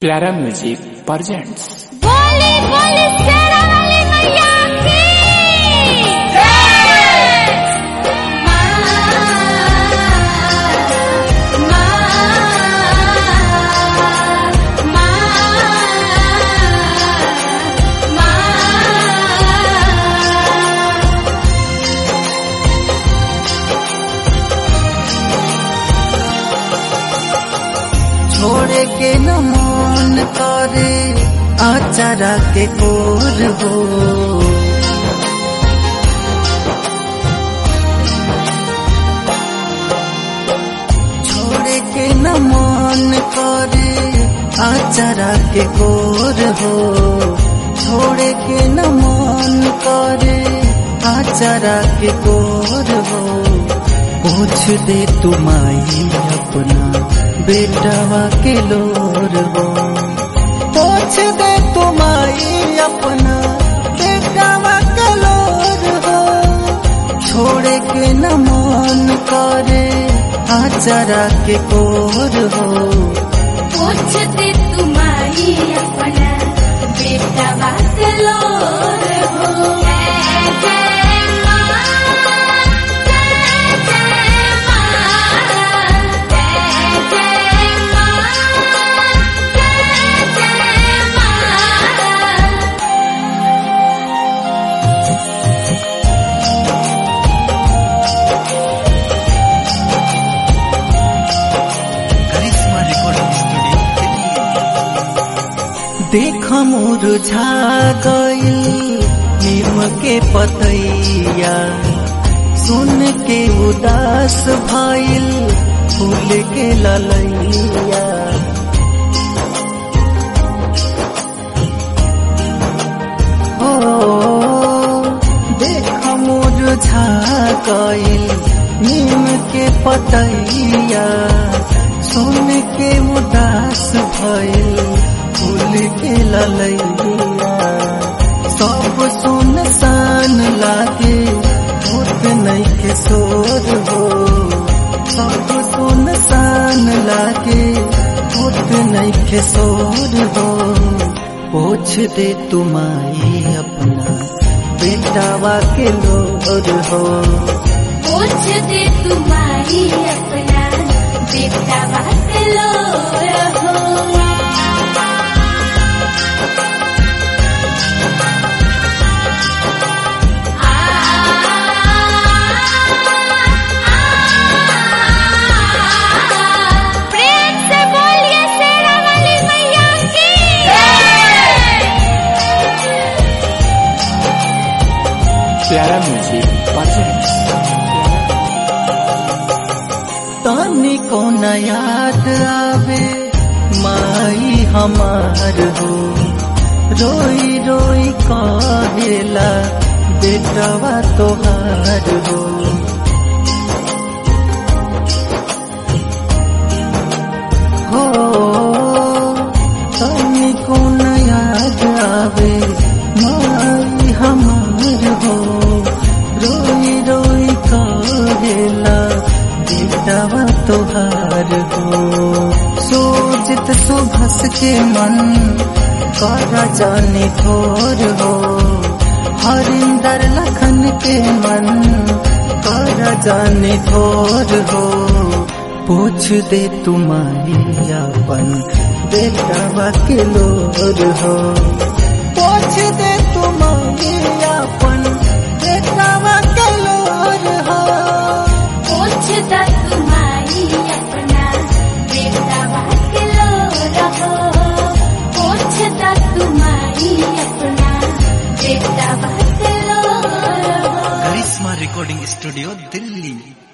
प्यारा music presents बोली बोली शेरा वाली मैया की जय मां मां मां छोड़े के न मन करे आचारा के कोर हो छोड़े के न मन करे आचारा के कोर हो छोड़े के न मन करे आचारा के कोर हो पूछ दे तुम्हारी अपना बेटवा के लोर हो पूछ दे तुम्हारी अपना बेटवा के लोर हो छोड़े के न मन करे आचरा के कोर हो पूछते तुम्हारी अपना बेटा बात लो हो जय जय मां जय जय मां जय जय मां जय जय मां करिश्मा रिकॉर्डिंग स्टूडियो देख मुरझा गइल नीम के पतैया सुन के उदास भइल फूल के ललैया हो देख मुरझा गइल नीम के पतैया सुन के उदास भइल फूल के ललैया सब सुनसान लागे होत नहीं के शोर हो सब सुनसान लागे होत नहीं के शोर हो पूछ दे तुम्हारी अपना बेटावा के लोर हो पूछते तुम्हारी अपना बेटा बात लो हो प्रेम से बोलिए शेरा वाली मैया की प्यारा म्यूजिक प्रेजेंट्स तानी को न याद आवे माई हमार हो रोई रोई कहेला बेटवा तोहार हो हो तानी को न याद आवे माई हमार हो रोई रोई कहेला बेटवा तोहार हो सोचित सुभस के मन कर जाने थोर हो हरिंदर लखन के मन कर जाने थोर हो पूछ दे तुम्हारी अपन बेटवा के लोर हो पूछ दे तुम्हारी अपन बेटवा के लोर हो पूछता तुम्हारी अपना बेटा बात लो रहो पूछता तुम्हारी अपना बेटा बात लो रहो करिश्मा रिकॉर्डिंग स्टूडियो दिल्ली